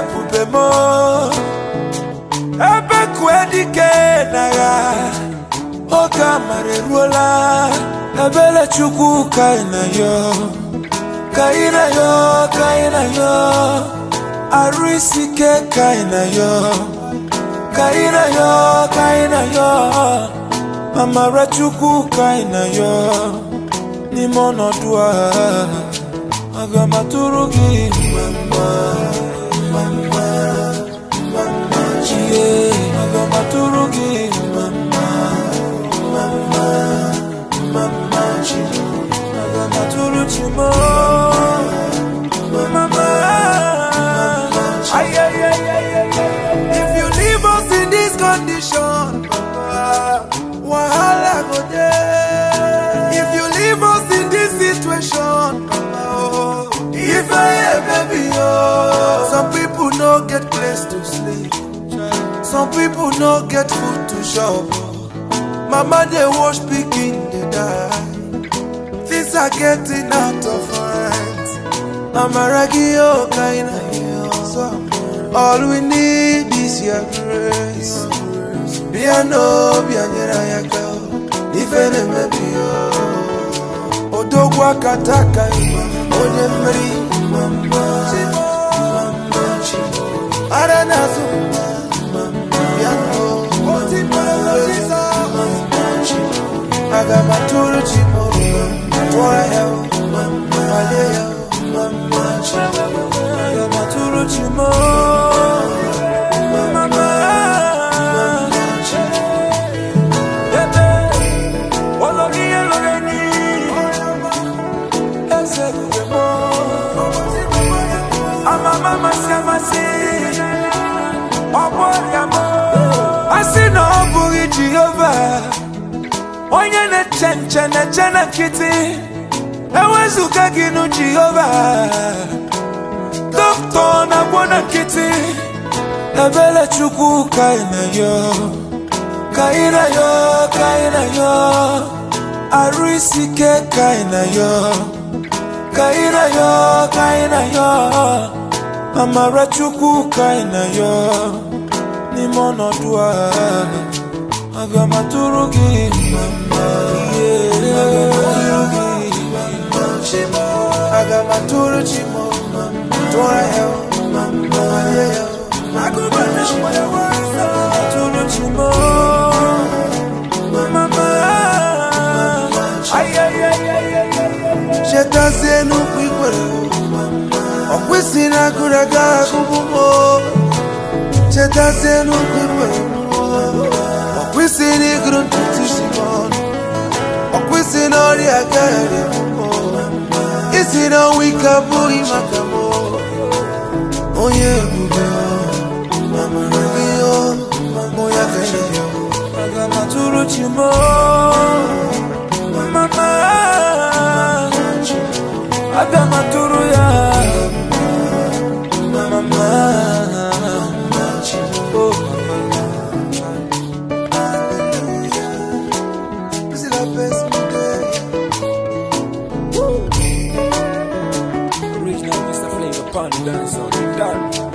ebube m ebe kue dike n'agha oge amara eruola ebere chukwu ka ị na yo ka ị na yo ka ị na yo arụ isi ike ka ị na yo ka ị na yo ka ị na yo amara chukwu ka ị na yo n'ime ọnọdụ a aga m atụrụ gị mama mama mama chie aga m atụrụ gị mama mama mama chi aga m atụrụ chi m mama ay ay ay ay ay if you leave us in this condition papa wahala go dey if you leave us in this situation papa oh if i hear baby oh some people no get place to sleep some people no get food to chop mama dey wash pikin dey die things are getting out of hand amaragi oh kaina so all we need is your grace bịa n'obi anyere anyị aka ife na-emebi ya odogwu aka taka onye mmeri ara na-azụ bịa aga m atụrụ chi m tụọ ya malie ya aga m atụrụ chi m asị na ọ bụghị jehova onye na-eche nche na-eche na nkịtị ewezụga gị nụ jehova dọkịta na-agwọ na nkịtị ebere chukwu ka ị na yo ka ị na yo ka ị na yo arụ isi ike ka ị na yo ka ị na yo ka ị na yo amara chukwu ka ị na yo n'ime ọnọdụ a aga m atụrụ gị mama yeah. aga m atụrụ chi m tụọ ya mama yeah. aga m atụrụ chi m mama ay ay ay ay ay chetazie n'ukwu ikwere ọkwụsị na agụrụ aga agụbụ m chetazie n'ukwu ikwere ọkwụsị na ịgụrụ ntutu isi m ọnụ ọkwụsị na ọrịa agaghị isi na ọnwa ike abụghị maka m onye ebube amara gị mụ ya ka ị ya aga m atụrụ chi m mama aga m atụrụ ya mama oh This is the best day. Original Mr. Flavor Pun dancer. Done.